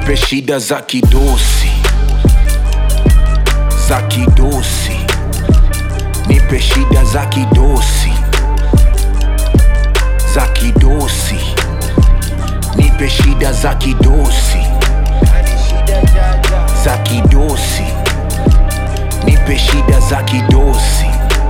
nipe shida za kidosi za kidosi nipe shida za kidosi za kidosi nipe shida za kidosi za kidosi nipe shida za kidosi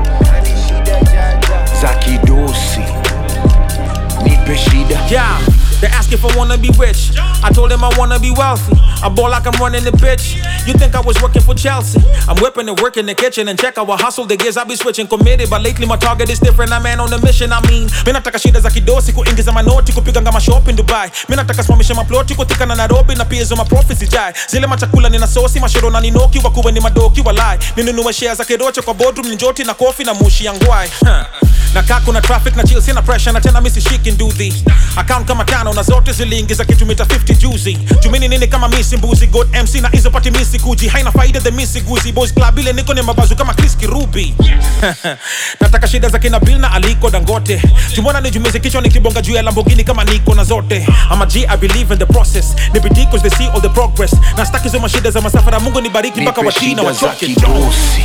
za kidosi nipe shida Yeah, they ask if I wanna be rich. I told them I wanna be wealthy. I ball like I'm running the bitch. You think I was working for Chelsea? I'm whipping and working the kitchen and check our hustle. The gears I be switching committed, but lately my target is different. I'm man on a mission. I mean, mimi nataka shida za kidosi kuingiza manoti kupiga ngama shop in Dubai. Mimi nataka simamisha maploti kutika na Nairobi na pia hizo maprofits jai. Zile machakula nina sosi mashoro na ninoki wakuwe ni madoki walai. Ninunue shares za kidoche kwa boardroom njoti na kofi na mushi ya ngwai. Huh. na kaa kuna traffic na chill sina pressure na tena misi shiki nduthi account kama tano na zote ziliingiza kitu mita 50 juzi jumini nini kama misi mbuzi god mc na hizo pati misi kuji haina faida the misi guzi boys club ile niko ni mabazu kama chris kirubi nataka shida za kina bill na aliko dangote jumona nijumize kichwa nikibonga juu ya lambogini kama niko na zote ama g i believe in the process ni bidii cause they see all the progress na staki hizo mashida za masafara mungu nibariki mpaka nipe wachina shida za wachoke kidosi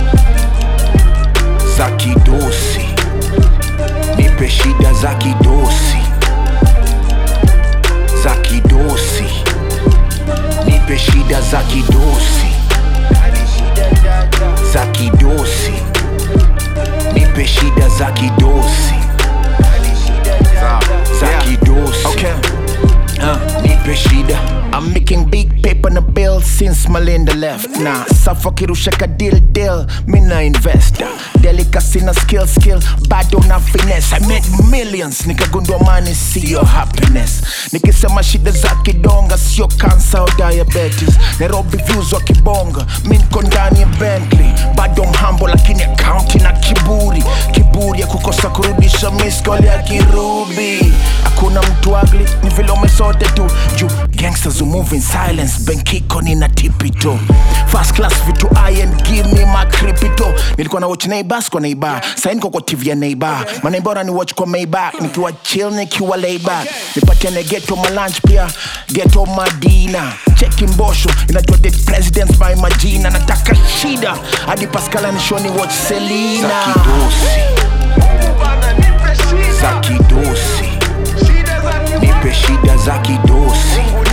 za kidosi nipe shida za kidosi za kidosi nipe shida za kidosi za kidosi nipe shida za kidosi za kidosi Okay. nipe shida I'm making big paper na bill since Malinda left na safa kirusha ka deal deal mina investor delicacy na skill skill bado na finesse I made millions nikagundua money sio happiness nikisema shida za kidonga sio cancer au diabetes Nairobi views wa kibonga mi niko ndani ya Bentley bado mhambo lakini akaunti na kiburi kiburi ya kukosa kurudisha miskol ya kirubi hakuna mtu ugly ni vile umesote tu juu gangsters who move in silence benkiko nina tipito first class vitu i and give me my crypto nilikuwa na watch neighbors kwa neighbor saini kwa kwa tv ya neighbor maneighbor ni watch kwa maybach nikiwa chill nikiwa layback nipatiane geto ma lunch pia geto madina cheki mbosho inajua dead presidents by majina nataka shida hadi pascal anishoni watch za selina kidosi za kidosi nipe shida za kidosi